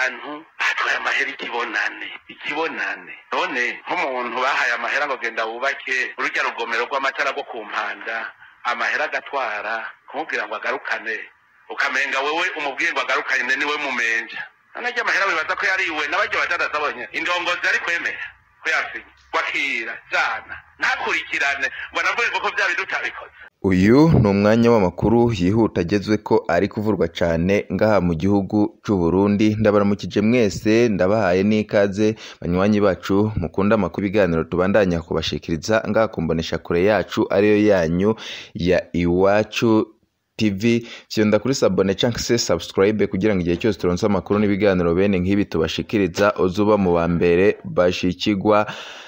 bantu batwaye amahera ikibonane ikibonane none nk'umuntu bahaye amahera ngo genda wubake urujya rugomero rw'amatara rwo ku mpanda amahera agatwara kumubwira ngo agarukane ukamenga wewe umubwiye ngo agarukane niwe mumenja nanajya amahera wibaza ko yariwe n'abajya badadaza bonye indongozi ari kwemera ko yasinye wakira jana ntakurikirane ngo navuye kuko bya bintu utabikoze uyu ni umwanya w'amakuru yihuta agezwe ko ari kuvurwa cyane ngaha mu gihugu cy'u Burundi ndabaramukije mwese ndabahaye n'ikaze banywanyi bacu mukunda amakuru ibiganiro tubandanya kubashikiriza ngaha kumbonesha kure yacu ariyo yanyu ya iwacu TV fyonda kuri sabone cyangwa se subscribe kugira ngo igihe cyose turonse amakuru n'ibiganiro bene nk'ibi tubashikiriza uzuba mu ba mbere bashikigwa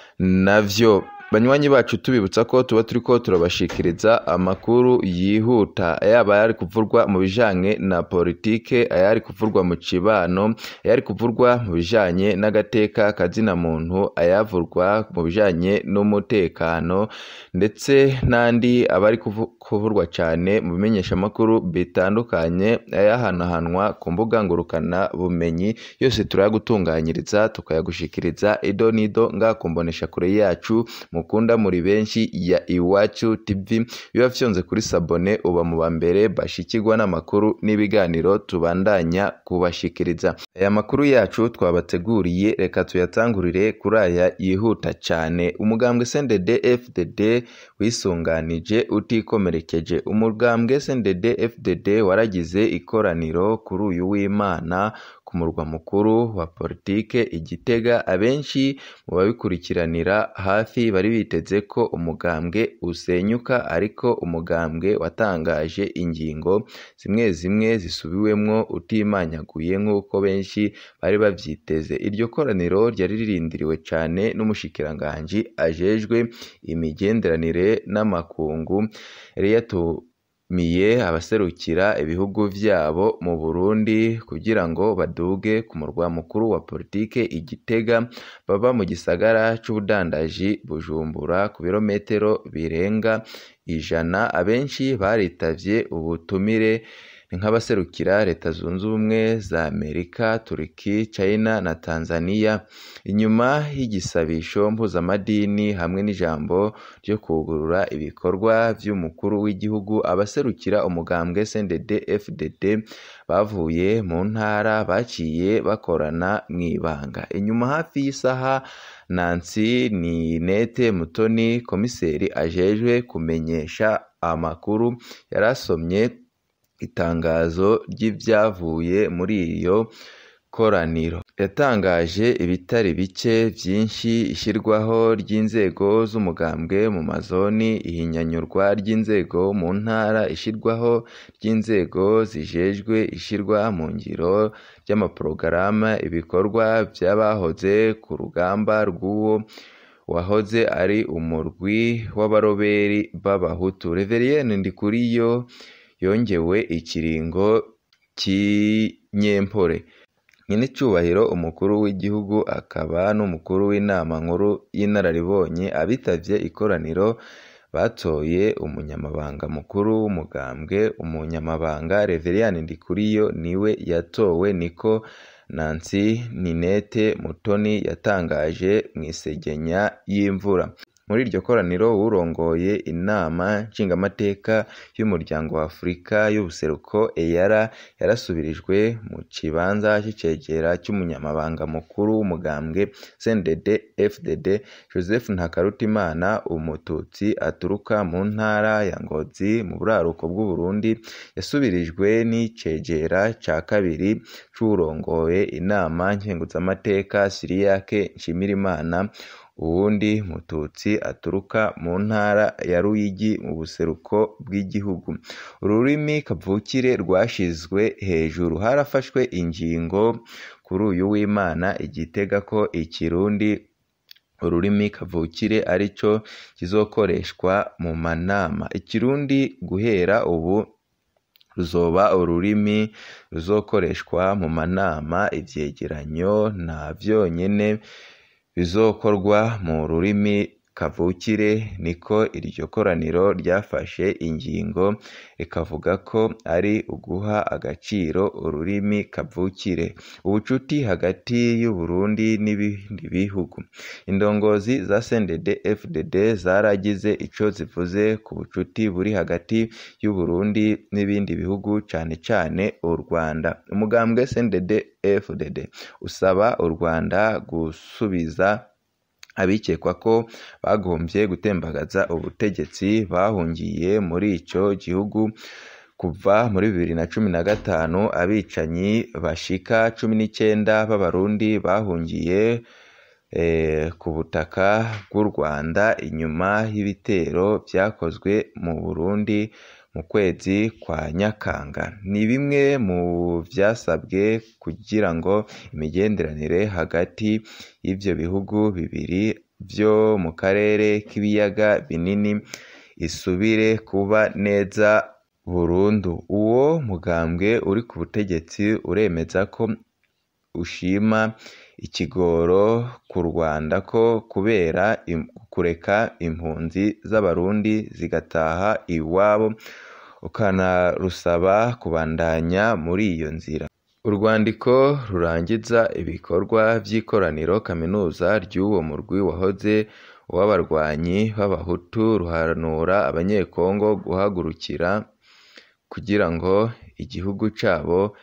navyo banywanyi bacu tubibutsa ko tuba turi ko turabashikiriza amakuru yihuta yaba ayari kuvurwa mu bijanye na politike ayari kuvurwa mu cibano ayari kuvurwa mu bijanye n'agateka kazina muntu ayavurwa mu bijanye n'umutekano ndetse n'andi abari kuvurwa cyane mu bimenyeshamakuru bitandukanye ayahanahanwa ku mbuga ngurukana bumenyi yose turayagutunganyiriza tukayagushikiriza ido n'ido ngaha kumbonesha kure yacu mukunda muri benshi ya iwacu tv biba fyonze kuri sabone uba mu ba mbere bashikirwa n'amakuru n'ibiganiro tubandanya kubashikiriza aya makuru yacu twabateguriye reka tuyatangurire kuri aya yihuta cyane umugambwe SNDD FDD wisunganije utikomerekeje umugambwe SNDD FDD waragize ikoraniro kuri uyu w'Imana ku murwa mukuru wa politike igitega abenshi mu babikurikiranira hafi bari biteze ko umugambwe usenyuka ariko umugambwe watangaje ingingo zimwe zimwe zisubiwemwo utimanyaguye nk'uko benshi bari bavyiteze iryo koraniro ryari ririndiriwe cyane n'umushikiranganji ajejwe imigenderanire n'amakungu yari miye abaserukira ibihugu vyabo mu Burundi kugira ngo baduge ku murwa mukuru wa politike igitega baba mu gisagara c'ubudandaji Bujumbura ku birometero birenga ijana abenshi baritavye ubutumire nk'abaserukira leta zunze ubumwe za Amerika, Turiki, China na Tanzania inyuma y'igisabisho mpuzamadini hamwe n'ijambo ryo kugurura ibikorwa vy'umukuru w'igihugu abaserukira umugambwe SNDD FDD bavuye mu ntara baciye bakorana mw'ibanga inyuma hafi y'isaha Nancy Ninete Mutoni komiseri ajejwe kumenyesha amakuru yarasomye itangazo ry'ibyavuye muri iyo koraniro yatangaje ibitari bike byinshi ishyirwaho ry'inzego z'umugambwe mu mazoni ihinyanyurwa ry'inzego mu ntara ishyirwaho ry'inzego zijejwe ishyirwa mu ngiro ry'amaporogaramu ibikorwa by'abahoze ku rugamba rw'uwo wahoze ari umurwi w'abaroberi b'abahutu reveriyeni ndikuriyo yongewe ikiringo cy'inyempore nyir'icyubahiro umukuru w'igihugu akaba n'umukuru w'inama nkuru y'inararibonye abitavye ikoraniro batoye umunyamabanga mukuru w'umugambwe umunyamabanga reveriyani ndikuriyo niwe yatowe niko nancy ninete mutoni yatangaje mu isegenya y'imvura muri iryo koraniro urongoye inama nshingamateka y'umuryango wa afurika y'ubuseruko eyara yarasubirijwe mu kibanza c'icegera cy'umunyamabanga mukuru w'umugambwe CNDD FDD Joseph Ntakarutimana umututsi aturuka mu ntara ya Ngozi mu buraruko bw'u Burundi yasubirijwe n'icegera ca kabiri c'urongoye inama nkenguzamateka Siriyake Nshimirimana uwundi mututsi aturuka mu ntara ya Ruyigi mu buseruko bw'igihugu ururimi kavukire rwashizwe hejuru harafashwe ingingo kuri uyu w'Imana igitega ko ikirundi ururimi kavukire arico kizokoreshwa mu manama ikirundi guhera ubu ruzoba ururimi ruzokoreshwa mu manama ivyegeranyo na vyonyene bizokorwa mu rurimi kavukire niko iryo koraniro ryafashe ingingo rikavuga ko ari uguha agaciro ururimi kavukire ubucuti hagati y'u Burundi n'ibindi bihugu indongozi za CNDD FDD zaragize ico zivuze ku bucuti buri hagati y'u Burundi n'ibindi bihugu cane cane u Rwanda umugambwe CNDD FDD usaba u Rwanda gusubiza abikekwa ko bagombye gutembagaza ubutegetsi bahungiye muri ico gihugu kuva muri bibiri na cumi na gatanu abicanyi bashika cumi n'icyenda b'abarundi bahungiye ku butaka bw'u Rwanda inyuma y'ibitero byakozwe mu Burundi mu kwezi kwa Nyakanga ni bimwe mu byasabwe kugira ngo imigenderanire hagati y'ibyo bihugu bibiri byo mu karere k'ibiyaga binini isubire kuba neza burundu uwo mugambwe uri ku butegetsi uremeza ko ushima ikigoro ku Rwanda ko kubera kureka impunzi z'abarundi zigataha iwabo ukanarusaba kubandanya muri iyo nzira urwandiko rurangiza ibikorwa by'ikoraniro kaminuza ry'uwo murwi wahoze w'abarwanyi b'abahutu ruhanura abanyekongo guhagurukira kugira ngo igihugu cyabo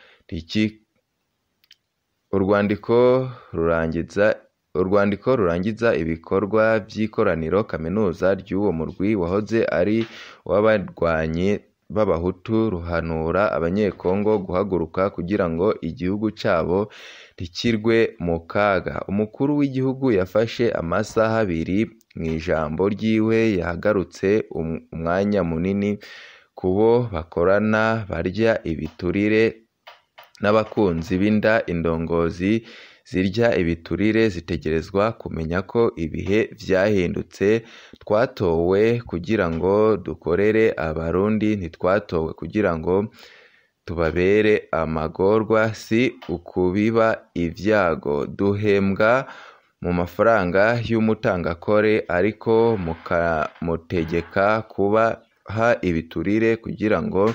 urwandiko rurangiza urwandiko rurangiza ibikorwa by'ikoraniro kaminuza ry'uwo murwi wahoze ari uw'abarwanyi b'abahutu ruhanura abanyekongo guhaguruka kugira ngo igihugu cyabo ntikirwe mu kaga umukuru w'igihugu yafashe amasaha abiri mu ijambo ryiwe yahagarutse umwanya munini ku bo bakorana barya ibiturire n'abakunzi b'inda indongozi zirya ibiturire zitegerezwa kumenya ko ibihe byahindutse twatowe kugira ngo dukorere abarundi ntitwatowe kugira ngo tubabere amagorwa si ukubiba ibyago duhembwa mu mafaranga y'umutangakore ariko mukamutegeka kubaha ibiturire kugira ngo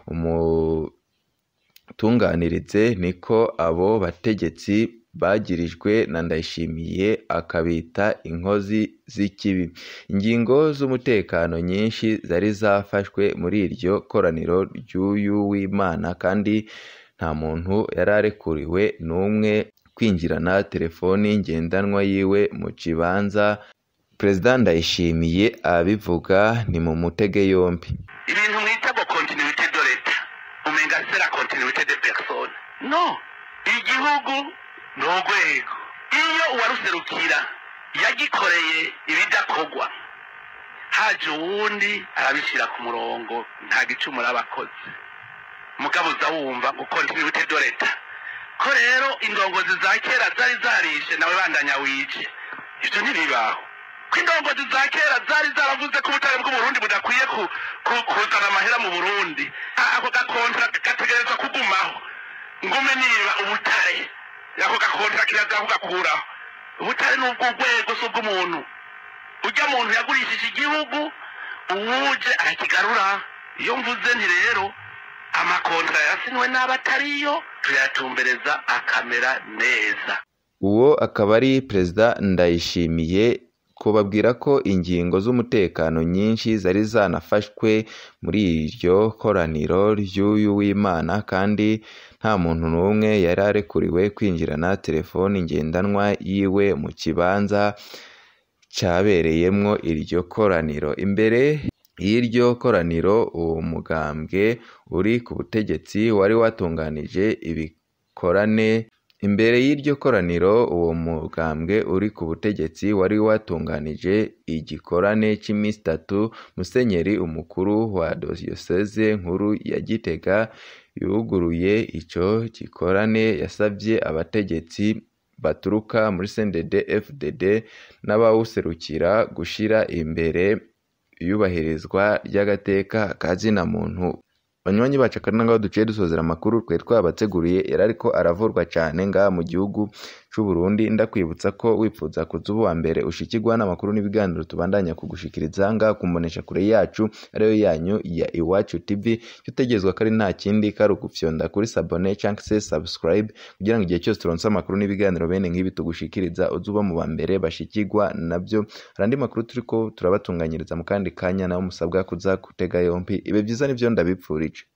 umutunganirize niko abo bategetsi bagirijwe na Ndayishimiye akabita inkozi z'ikibi ingingo z'umutekano nyinshi zari zafashwe muri iryo koraniro ry'uyu w'Imana kandi nta muntu yari arekuriwe n'umwe kwinjirana telefoni ngendanwa yiwe mu kibanza perezida Ndayishimiye abivuga ni mu mutege yombi ibintu mwita ngo continuité de l'etat umenga c'est la continuité de personne no igihugu ni urwego iyo uwaruserukira yagikoreye ibidakorwa haje uwundi arabishyira ku murongo nta gicumuro aba akoze mugabo uza wumva ngo continuité de l'etat ko rero indongozi za kera zari zarishe nawe bandanya wice ibyo ntibibaho ko indongozi za kera zari zaravuze ko ubutare bw'uburundi budakwiye kuzana amahera mu burundi ako gakontra gategerezwa kugumaho ngume niba ubutare ako gakontra kirazira kugakuraho ubutare ni ubw'urwego si ubw'umuntu ujya muntu yagurishije igihugu uwuje arakigarura iyo mvuze nti rero amakontra yasinywe n'abatariyo tuyatumbereza akamera neza uwo akaba ari perezida ndayishimiye kubabwira ko ingingo z'umutekano nyinshi zari zanafashwe muri iryo koraniro ry'uyu w'Imana kandi nta muntu n'umwe yari arekuriwe kwinjirana telefoni ngendanwa yiwe mu kibanza cyabereyemwo iryo koraniro imbere y'iryo koraniro uwo mugambwe uri ku butegetsi wari watunganije ibikorane imbere y'iryo koraniro uwo mugambwe uri ku butegetsi wari watunganije igikorane cy'iminsi itatu musenyeri umukuru wa diyoseze nkuru ya gitega yuguruye icyo gikorane yasabye abategetsi baturuka muri sendede fdd n'abawuserukira gushyira imbere iyubahirizwa ry'agateka ka zina muntu banywanyi bacu akari ngaho duciye dusozera amakuru twari twabateguriye yari ariko aravurwa cyane ngaha mu gihugu c'u Burundi ndakwibutsa ko wipfuza kuza uba uwa mbere ushikirwa n'amakuru n'ibiganiro tubandanya kugushikiriza ngaha ku mboneshakure yacu ariyo yanyu ya Iwacu TV icyo utegerezwa ko ari nta kindi kari ugufyonda kuri sabone cyangwa se subscribe kugira ngo igihe cyose turonse amakuru n'ibiganiro bene nk'ibi tugushikiriza uze uba mu ba mbere bashikirwa nabyo hari andi makuru turiko turabatunganyiriza mu kandi kanya nawe musabwa kuza gutega yompi ibe byiza nivyo ndabipfurije